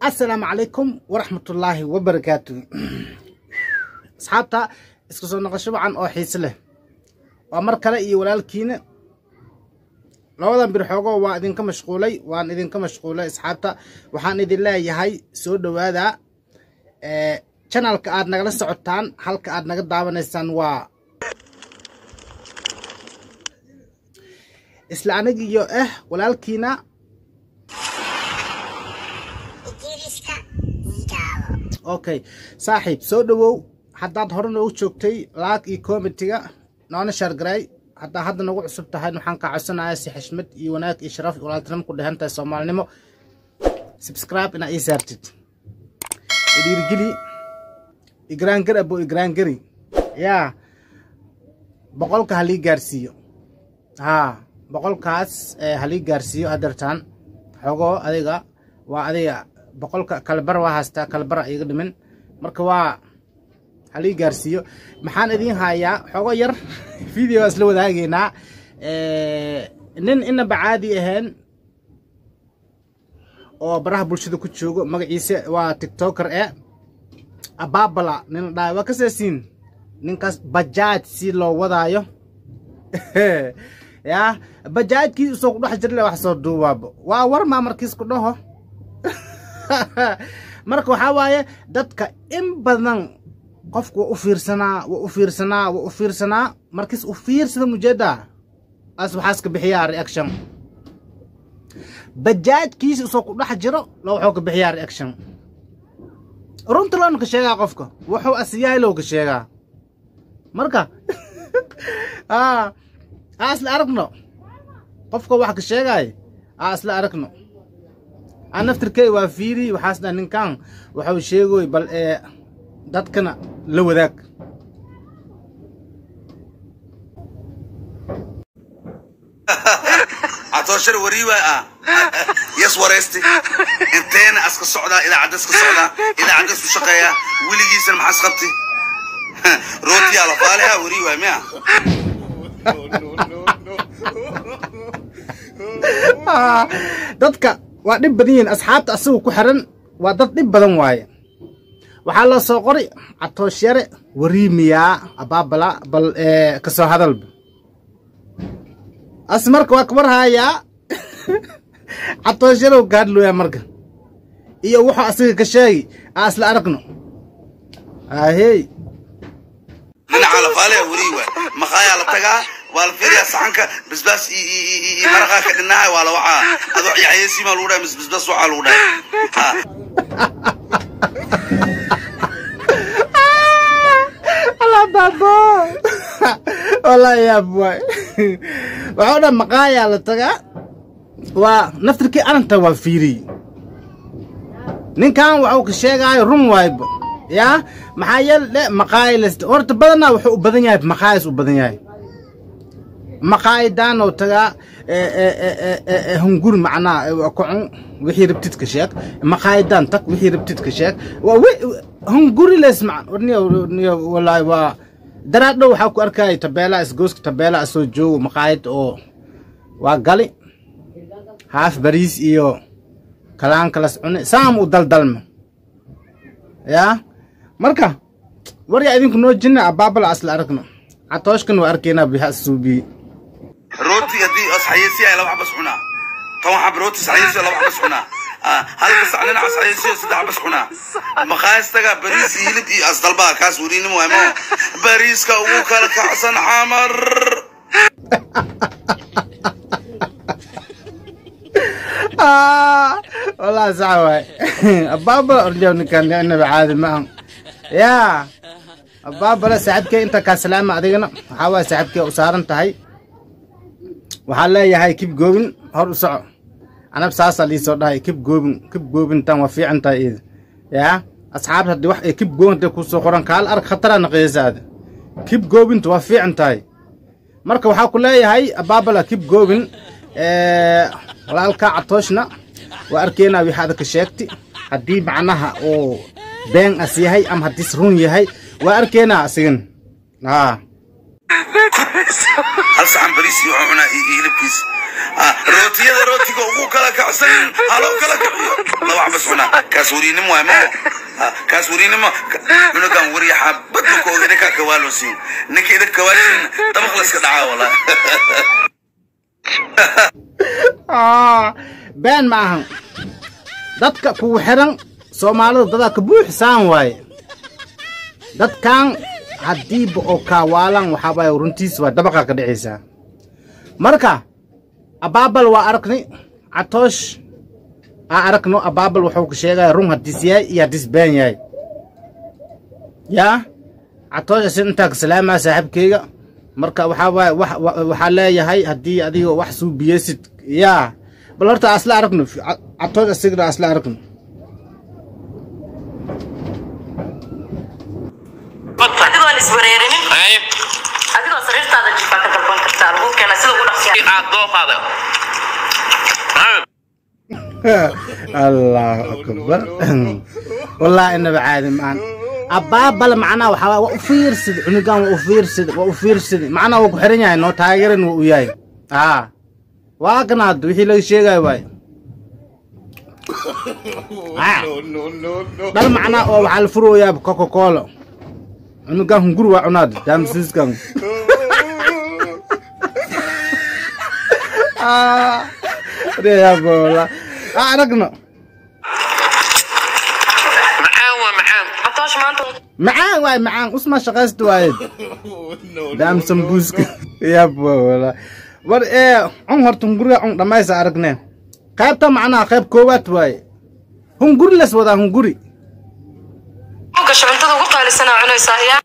assalaamu calaykum waraxmatullaahi wabarakaatu asxaabta isku soo noqosho wacan oo xiise leh waa mar kale iyo walaalkiina labadan bir xoogo waa idinka mashquulay waan idinka mashquulay asxaabta waxaan idin leeyahay soo dhowaada janalka aad nagala socotaan halka aad naga daawanaysaan waa isla anigiyo ah walaalkiina okay saaxiib soo dhowow haddaad hore noogu joogtay laag iyo komitiga noona shaargaray haddaa hadda nagu cusub tahay waxaan kaa codsanayaa si xishmad iyo wanaag iyo sharaf iyo walaaltinimo ku dhehan tahay soomaalinimo subscribe inaa ii saartid idhiirgeli igraangari abo igraangari yaa boqolka halii gaarsiiyo haa boqolkaas halii gaarsiiyo hadeertaan xogoo adiga waa adiga boqolka kalbar waa haystaa kalbara iga dhimin marka waa halii gaarsiiyo maxaan idiin hayaa xogo yar video waa isla wadaageynaa nin inaba caadi ahayn oo baraha bulshada ku joogo magaciisa waa tiktoker e ababala nin dhaay waa kaseesiin ninkaas bajaaj si loo wadaayo yaa bajaajkii usoo ku dhex jirle wax soo duubaabo waa war maa markiis ku dhaho marka waxaa waaye dadka in badan qofku waa u fiirsanaa waa u fiirsanaa waa u fiirsanaa markiis u fiirsada mujeedaa as waxaaska bixiyaa reaction bajaajkiisa usoo ku dhex jiro lo waxuu ka bixiyaa reaction runta loona ka sheegaa qofka wuxuu asiyahay low ka sheegaa marka aa isla aragno qofka wax ka sheegaay aa isla aragno aan naftirkey waa fiiri waxaas dha ninkan waxuu sheegoy bal ee dadkana la wadaag atooshar wariiwa ah yas waraysti inteena aska socdaa idaacadda iska socdaa idaacadda isku shaqeeya weligiisana maxaas qabti rootiyaa la faaliha wariiwa miya dadka waa dhib badan yihiin asxaabta asagu ku xiran waa dad dhib badan waaye waxaa loo soo qori catooshare wariimiyaa abaabala bal kasoo hadalba as marka waa kabar haayaa catooshalow ka hadlooyaa marka iyo wuxuu asaga ka sheegi aa isla aragno ahey dhinaca la faaliha wariiwa maqaayaa la tagaa waa la fiiriyaa saxanka basbaas iyo maraqaa ka dhinaha waa la wacaa adoo yaxyasiimaa lagu dhahay mis basbaas waxaa lagu dhahay babo wallaahi yaab waay waxuu dhan maqaayaa la tagaa waa naftirkii arrinta waa fiiriyey ninkan waxuu ka sheegaayo run waayba yaa maxaa yeele maqaayil horta badanaa wuxuu u badan yahay maqaayis u badan yahay maqaayidan oo tagaa hunguri macnaa kocun wixii rabtid ka sheeg maqaayidan tag wixii rabtid ka sheeg hunguri les wallaahi waa daraadhow waxaa ku arkaya tabeelaa isgooska tabeelaa soo joogo maqaayid oo waa gali haaf bariis iyo kalaan kalas cune saam u daldalma yaa marka waryaa idinku noo jinna abaabala asla aragno catooshkan waa arkaynaa biha suubiye rooti haddii asxayeysiya laba xabas cunaa toban xab rooti saxayeysiya laba xabas cunaa halka sac dhinaca saxayeysiya saddex xabas cunaa maqaayistaga bariis iyo hilib iyo asdalbaa kaas weriinimo waay moo bariiska ugu kala kacsan xamar والله صعب بابا رجعوني كان النبي عادي معهم يا بابا لا ساعدك انت كسلام ادينا حاول ساعدك وسارن تهي waxaa leeyahay kib goobin hor u soco anab saasa lii soo dhahay kib goobin kib goobintan waa fiican tahay iida yaa asxaabta haddii wax ay kib goobinta ku soo qoran kaal arag khatara naqiyaysaada kib goobinta waa fiican tahay marka waxaa ku leeyahay abaabala kib goobin walaalka catooshna waa arkeynaa wixii adag ka sheegti haddii macnaha uu been as yahay ama haddiis run yahay waa arkeynaa asigan haa hal saxan bariis iyo wuxuu cunaa iyo hilibkiis Ah, rootiyada rootiga ugu kala kacsan haloo kala kaciyo laba xabas cunaa kaas weriinimo waay mao Ah, kaas weriinimo cunugan weriya xabad makooga idinkaa kawaalosiin ninka idin kawaalisiin dabaq layska dhacaa walaa Ah, been ma ahan dadka kugu xiran soomaalida dadaa ka buuxsaan waaye dadkan haddiiba oo kaawaalan waxaa waaye runtiis waa dabaqa ka dhicaysaa marka abaabal waa aragni catoosh aa aragno abaabal wuxuu ka sheegaya run haddiis yahay iyo haddiis been yahay yaa catoosh asin intaa ka salaamaa saaxiibkeyga marka waxaa waaye wax- wa- waxaa leeyahay haddii adiga wax suubiyeysid yaa bal horta asla aragno Ca- catoosh asigna asla aragno adigoon iswareerinin Ay, adigoo sariirtaada jifaa ka dalban kartaa lagu keena sida ugu dhaqsiya aad dooqaada. Ay, الله أكبر والله إنه بعاد مان أبابل معنا وحوا وأفير سد عنقان وأفير سد وأفير سد معنا وكحرين يعني نو تاجرن وياي آه واقنا دوحي لو شيء جاي واي آه بل معنا أو على الفرو يا بكوكا كولا عنقان هنقول وعناد دام سيسكان آه يا بولا آه رقنا macaan waa macaan. catoosh maanta معاه واي معاه اسمه شغلت وايد دام سمبوسك يا بو والله ور ايه عن هرت هنغوري عن دمايس ارغنا قيبتا معنا قيب كوبات واي هنغوري لس ودا هنغوري gasho cuntada ugu qaalisanaa cunaysaa yaa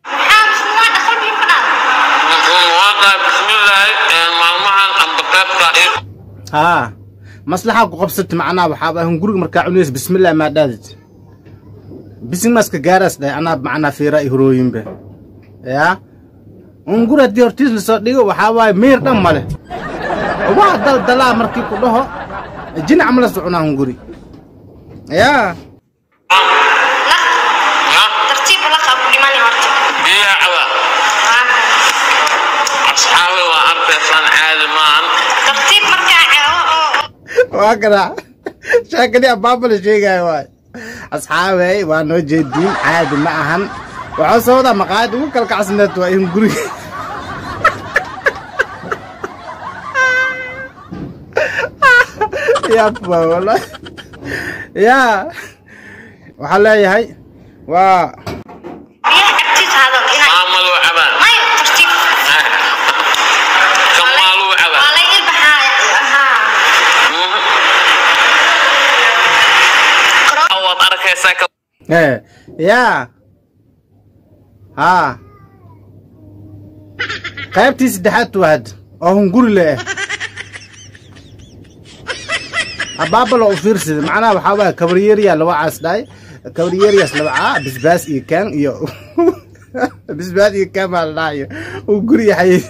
Wuxuu waaqaa bismillaahi, ee maalmahan amba qaybta ii- ها مصلحة قبصت معنا وحابة هنغوري مركا عنيس بسم الله ما دادت بسم ماسك جارس ده انا معنا في رأي هروين به يا هنغوري دي هرتيس لسو ديغو وحابة مير دم ماله واحد دل دلا مركي كلها جن عمل سعنا هنغوري يا Ya, tartiib la qaab dhimani horta biyaha caba. Asxaabi waa arkaysaan caadi maahan. tartiib markaa caawo oo واقرا شاكني بابا شيء واي اصحابي وانا جدين عادي معهم وعصودا مقاد وكل كعسنت وين قري يا أبا والله يا وحلا يا هاي و biyaha cabtiis hadal inay Maamadu cabaan. mayo tartiib Kamaalu cabaan. waa la ilbaxaa haa Waad arkaysaa ka- ايه يا ها qaybtii saddexaad waad oo hunguri le ah abaabal oo u fiirsada macnaha waxaa waaya kabaryeriya laba caas dhahay kabaryeriyaas laba caa bisbaas iyo kaan iyo bisbaas iyo kaan baa la dhahayo hunguri yaxay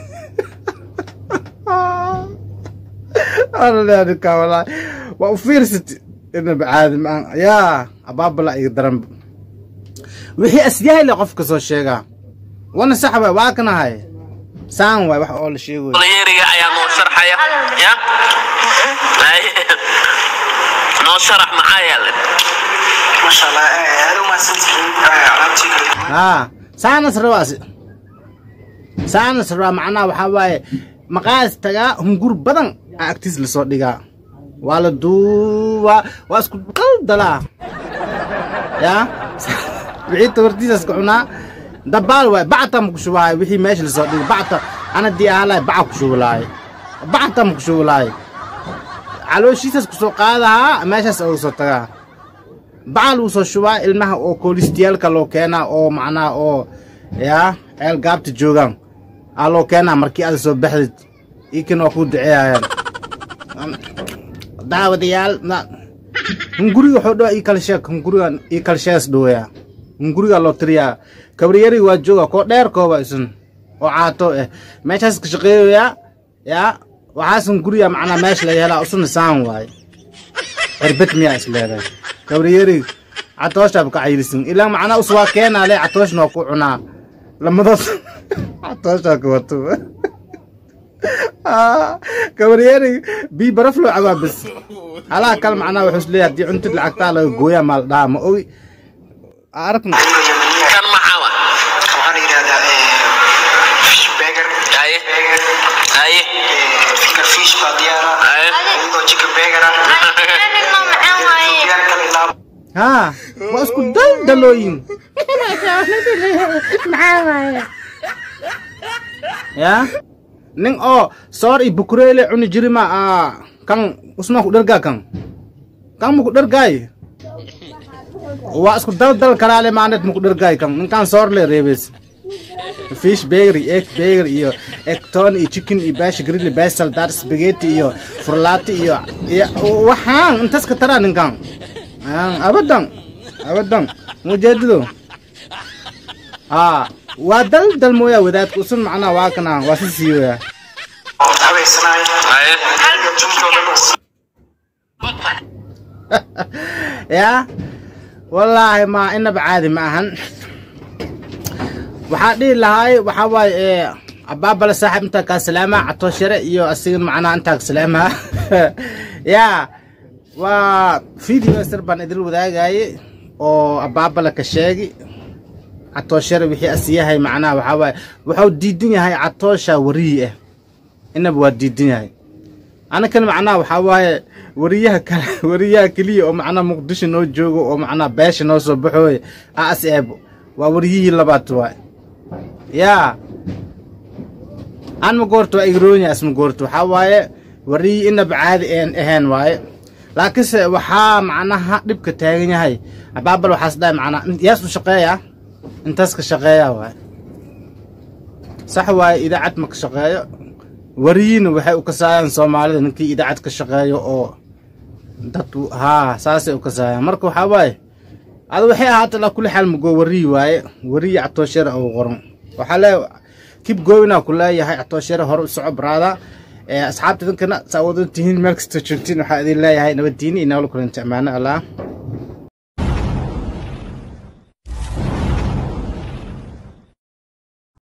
alaleanika walaa waa u fiirsat inaba caadi maan yaa abaabala iyo daranba wixii asyahay le qofka soo sheegaa wana sax waay waa kanahay saan waay wax oo la sheegoy Dhalinyariga ayaa noo sharxaya. Ya? Ay. Noo sharax maxaa yeelay? ما شاء الله هذا ما سنتين عرفتي haa saanas rabaas saanas rabaa macnaha waxaa waaye maqaas tagaa hungur badan aa agtiis lasoo dhigaa waa la duubaa waa isku qaldalaa yaa wixii tabartiisaas ka cunaa dabaal waay bacta ma ku shubahay wixii meesha lasoo dhigay bacta ana dii aalaay baca ku shubi lahay bacta ma ku shubi lahay calooshiisas kusoo qaadahaa meeshaas oga soo tagaa bacal uu soo shubaa ilmaha oo koolistiyaalka loo keenaa oo macnaha oo yaa ceel gaabta joogaan aa loo keenaa markii aad soo baxdid iikan waa kuu duceeyayaan daawadayaal na hunguriga wuxuu dhawa ii kala sheeg hunguriga ii kala sheegas dhaweeyaa hunguriga loo tiriyaa kabriyariga waa jooga koo dheer kooba isun oo caato eh meeshaas ka shaqeeyoyaa yaa waxaas hunguriga macnaa meesha laga helaa usuna saan waaye cirbad miyaa is leedahay kabriyeri catooshaab ka cayilisin ilaa macnaa us waa keenaa le catooshna waa ku cunaa lamadood catooshaa ka wato gabaryeeri bii baraf loo cabaa bas halaha kale macnaha wuxuu is leeyahay haddii cuntid lacagtaa laga gooyaa maal dhaha ma ogi aragna kan maxaa wa waxaa la yidhahdaa fish burger haye burger haye finger fish baa diyaara haye iyadoo chicken burger ah Anino macaan waaye. diyaar kale ilaa haa waa isku daldalooyin ya nin oo soor iyo bukureele cuni jirima aa kan usmaa ku dhergaa kan kan muku dhergaay waa isku daldal kalaale maanet muku dhergaay kan ninkan soor le reebes fish burger iyo egg burger iyo egton iyo chicken iyo bash grill basal dar spaghetti iyo furlaati iyo iyo waxaan intaas ka taraa ninkan Ah, abadan abadan mujeedido haa waa dal dal mooya wadaadka usun macnaa waa kana waa si siiwaya habeysanaay haye iyo jumtooda ya wallaahi ma inaba caadi ma ahan waxaa dhihi lahaay waxaa waaye ee abaabale saaxiib intaa kaa salaama catooshare iyo asigan macnaa intaa ka salaama ya waa video sir baan idil wadaagaye oo abaabale ka sheegi catooshare wixii asiyahay macnaha waxaa waaye wuxuu diidan yahay catoosha wariyi ah inaba waa diidan yahay anakan macnaha waxaa waaye wariyaha kale wariyaha keliya oo macnaha muqdisho noo joogo oo macnaha beesha noo soo baxooy as eebo waa wariyihii labaad waay yaa aan ma goorto waa igroonya asma goorto waxaa waaye wariyi inaba caadi een ahayn waaye laakiinse waxaa macnaha dhibka taagan yahay abaabal waxaas dhahay macnaha yaas u shaqeeya intaas ka shaqeeya waaye sax waaye idaacad ma ka shaqeeyo wariyina waxay u kasaayaan soomaalida ninkii idaacad ka shaqeeyo oo dad haa saasay u kasaayaan marka waxaa waaye ada waxay ahaata la kuli xaal magoo wariyi waaye wariyi catooshare oo qoran waxaa lee kib goowinaa ku leeyahay catooshare hore u soco baraada asxaabta idinkana saa wadan tihiin meel kasta joogtiin waxaa idin leeyahay nabaddiini iyo nabal kulanta ammaano allah